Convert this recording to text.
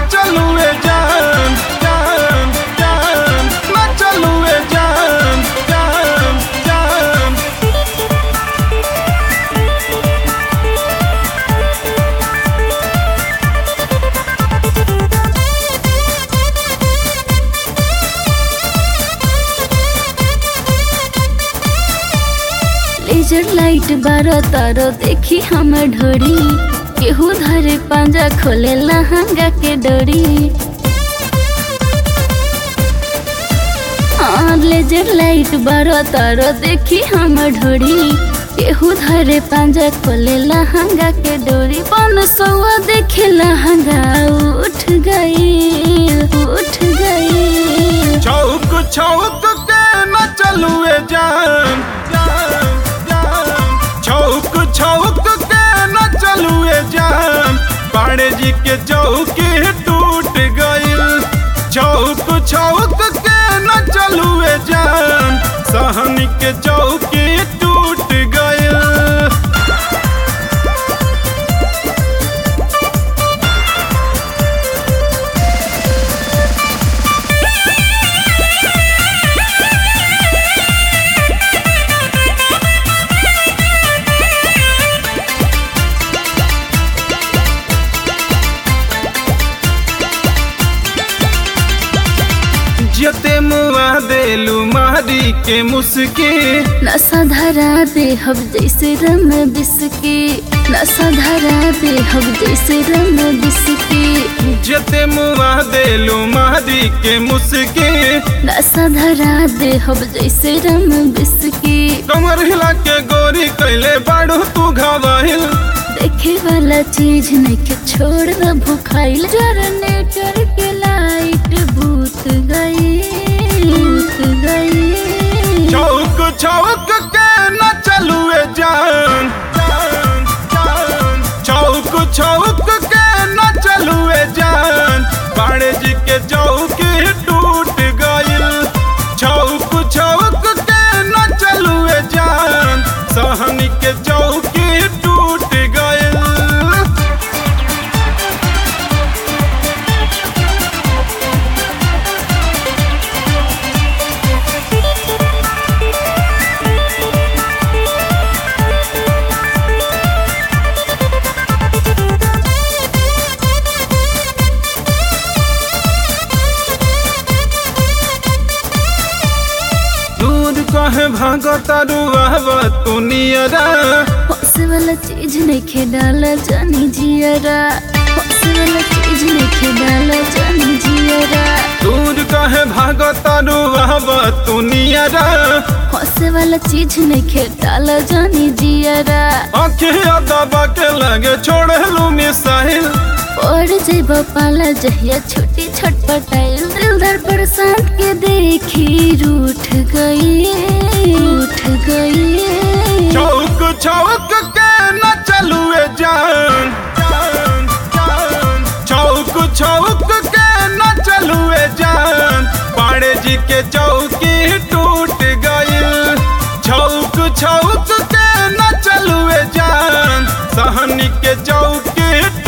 चलुए जान जान जान न चलुए जान जान जान लेजर लाइट बारो तारो देखी हम ढोरी केहू धरे पांजा खोले लहंगा के डोरी हाँ लेजर लाइट बारो तारो देखी हम ढोरी केहू धरे पांजा खोले लहंगा के डोरी पन सौआ देखे लहंगा उठ गई उठ गई चौक चौक के न चलुए जान जान जान चौक चौक के न चलुए जान पाड़े जी के चौकी टूट गइल चौक चौक के न चलुए जान सहनी के चौकी टूट गइल जते मुआ देलू मारी के मुस्की नशा धरा दे हम जैसे रम बिस्की नशा धरा दे हम जैसे रम बिस्की जते मुआ देलू मारी के मुस्की नशा धरा दे हम जैसे रम बिस्की कमर हिला के गोरी कैले बाड़ू तू घावाहिल देखे वाला चीज नहीं के छोड़ द भुखाइल जनरेटर के लाइट भूत गई भूत गई चौक चौक के न चलुए जान जान, जान। चौक चौक के न चलुए जान बाड़े जी के चौकी टूट गइल चौक चौक के न चलुए जान सहनी के चौकी टूट गइल दूर कहे भागता रुआवा तू नियरा हंसे वाला चीज नहीं खे डाला जानी जियरा हंसे वाला चीज नहीं खे डाला जानी जियरा दूर कहे भागता रुआवा तू नियरा हंसे वाला चीज नहीं खे डाला जानी जियरा अखिया दबा के लगे छोड़े लू मिसाइल और जब पाला जहिया छोटी छटपटाइल दिल धर बरसात के देखी रूठ गई रूठ गई चौक चौक के न चलुए जान जान, जान। चौक चौक के न चलुए जान पाड़े जी के चौकी टूट गइल चौक चौक के न चलुए जान सहनी के चौकी